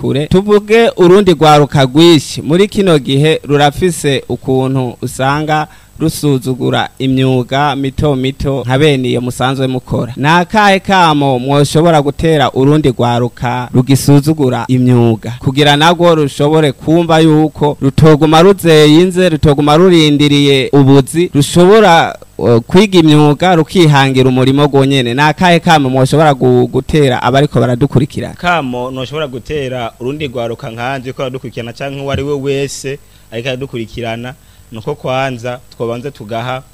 kure tuvuge urundi rwaruka rwinshi muri kino gihe rurafise ukuntu usanga rusuzugura imyuga mito mito nka bene iyo musanzwe mukora ni akahe kamo mwoshobora gutera urundi rwaruka rugisuzugura imyuga kugira nagwo rushobore kumva yuko rutoguma ruzeyinze rutoguma rurindiriye ubuzi rushobora uh, kwiga imyuga rukihangira umurimo gwonyene ni akahe kamo mwoshobora gu- gutera abariko baradukurikirana kamo ntushobora gutera urundi rwaruka nkanje ko aradukurikirana canke uwo ari we wese ariko aradukurikirana nuko kwanza twobanza tugaha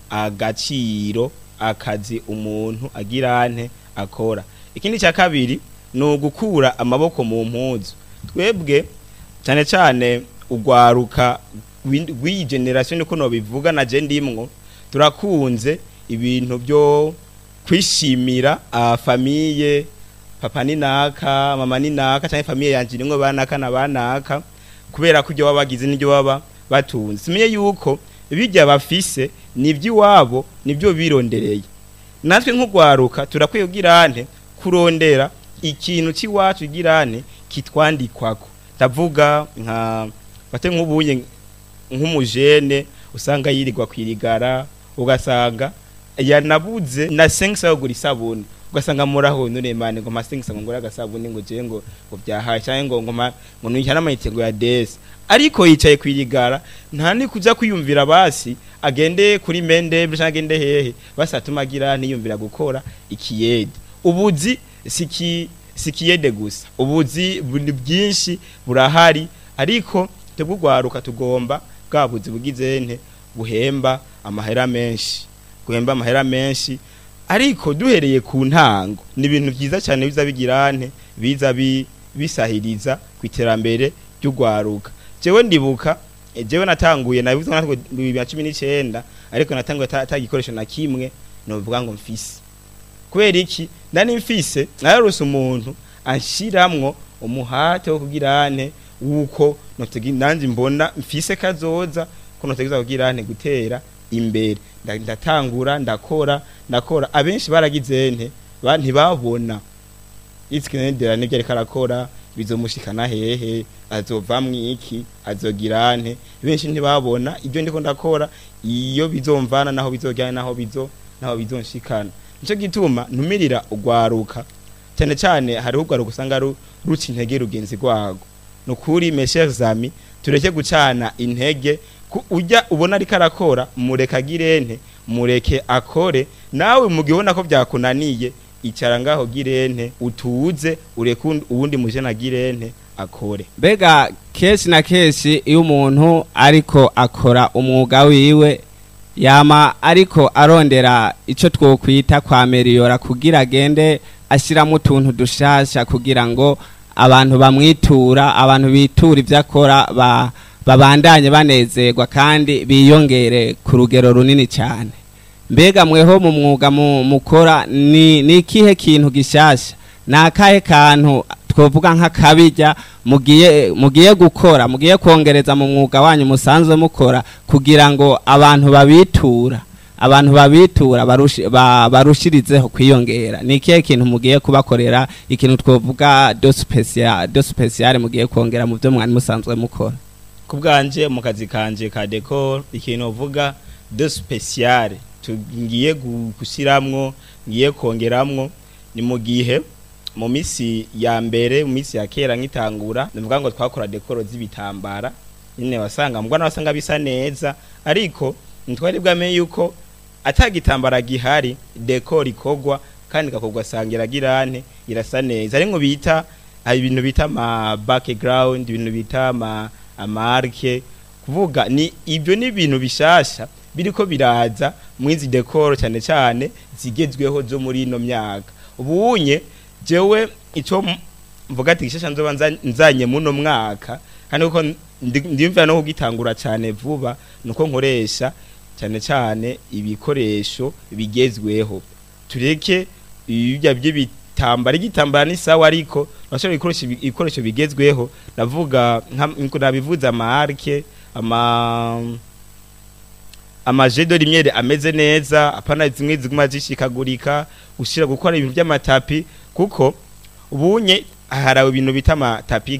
agaciro akazi umuntu agirante akora ikindi cya kabiri ni ugukura amaboko mu mpuzu twebwe cyane cyane urwaruka rw'in- rw'iyi generasiyo niko nobivuga na je ndimwo turakunze ibintu byo kwishimira ah, famiye papa ni naka mama ni naka cyangwa famiye yanje nimwe banaka na banaka kubera ko ibyo baba bagize n'ibyo baba batunze simenye yuko bijya bafise n'iby'iwabo nibyo birondereye natwe nk'urwaruka turakwiye ugirante kurondera ikintu cy'iwacu girane kitwandikwako ndavuga nka bate nk'ubuye nk'umujene usanga yirirwa kwirigara ugasanga yanabuze na sengisa yo gura isabuni ugasanga muraho nuremane ngo masengisa ngo ngura agasabuni ngo je ngo ngo byahaye cyangwa ngo ngo ma- ngo nujya n'amayite ngo ya desi ariko yicaye kwirigara nta ni kuja kwiyumvira basi agende kuri mende cyangwa agende hehe basi atuma agira niyumvira gukora ikiyede ubuzi siki sikiyede gusa ubuzi buri bwinshi burahari ariko twebwe urwaruka tugomba bwa buzi bugize nte buhemba amahera menshi guhemba amahera menshi ariko duhereye ku ntango ni ibintu byiza cyane biza bigirante biza bi- bisahiriza ku iterambere ry'urwaruka jewe ndibuka eh, jewe natanguye nabivuze natwe bibiri na cumi n'icyenda ariko natanguye ata ata gikoresho na kimwe novuga ngo mfise kubera iki ndani mfise nararose umuntu anshiramwo umuhate wo kugirane wuko notegi nanje mbona mfise kazoza ko notegeza kugirane gutera imbere Nda- ndatangura ndakora ndakora abenshi baragize nte ba ntibabona itsikinendera nibyo ariko arakora bizomushikana hehe azovamwo iki azogirane benshi ntibabona ibyo ndiko ndakora iyo bizomvana naho bizojyana naho bizo naho bizonshikana nico gituma ntumirira ugwaruka cyane cyane hariho ugwaruka usanga ru- ruca intege rugenzi rwago nukuri meshes ami tureke gucana intege ku- ujya ubona ariko arakora mureke agirente mureke akore nawe mu gihe ubona ko byakunaniye icara ngaho girente utuze ureke uwundi- uwundi muje na girente akore mbega kenshi na kenshi iyo umuntu ariko akora umwuga wiwe yama ariko arondera icyo twokwita kwa meriyora kugira agende ashyiramo utuntu dushasha kugira ngo abantu bamwitura abantu bitura ibyo akora ba- babandanye banezerwa kandi biyongere ku rugero runini cyane mbega mweho mu mwuga mu- mukora ni ni ikihe kintu gishasha ni akahe kantu twovuga nk'akabijya mugiye mugiye gukora mugiye kongereza mu mwuga wanyu musanzwe mukora kugira ngo abantu babitura abantu babitura barushi- ba- barushirizeho kwiyongera ni ikihe kintu mugiye kubakorera ikintu twovuga do special do special mugiye kongera mu byo mwari musanzwe mukora ku bwanje mu kazi kanje ka decor ikintu uvuga de special tugiye gu- gushyiramwo ngiye kongeramwo ni mu gihe mu misi ya mbere mu misi ya kera nk'itangura ndavuga ngo twakora dekoro z'ibitambara nyine wasanga mbwa wasanga bisa neza ariko ntitwari bwamenye yuko atagitambara gihari dekoro ikogwa kandi gakorwa asanga iragirane irasa neza ari ngo bita hari ibintu bita ama background ibintu bita ama amarke kuvuga ni ibyo ni ibintu bishasha biriko biraza mwizi decor cyane cyane zigezweho zo muri ino myaka ubunye jewe ico m- mvuga ati gishasha nzoba nza- nzanye muno mwaka kandi uko ndimvira no kugitangura cyane vuba nuko nkoresha cyane cyane ibikoresho bigezweho tureke ibya by'ibitambara igitambara ni sawa ariko urashobora gukoresha ibi- ibikoresho bigezweho ndavuga nka nabivuze amarke ama amajedo rimwe ameze neza apana zimwe ziguma zishikagurika ushira gukora ibintu by'amatapi kuko ubunye harawe ibintu bita amatapi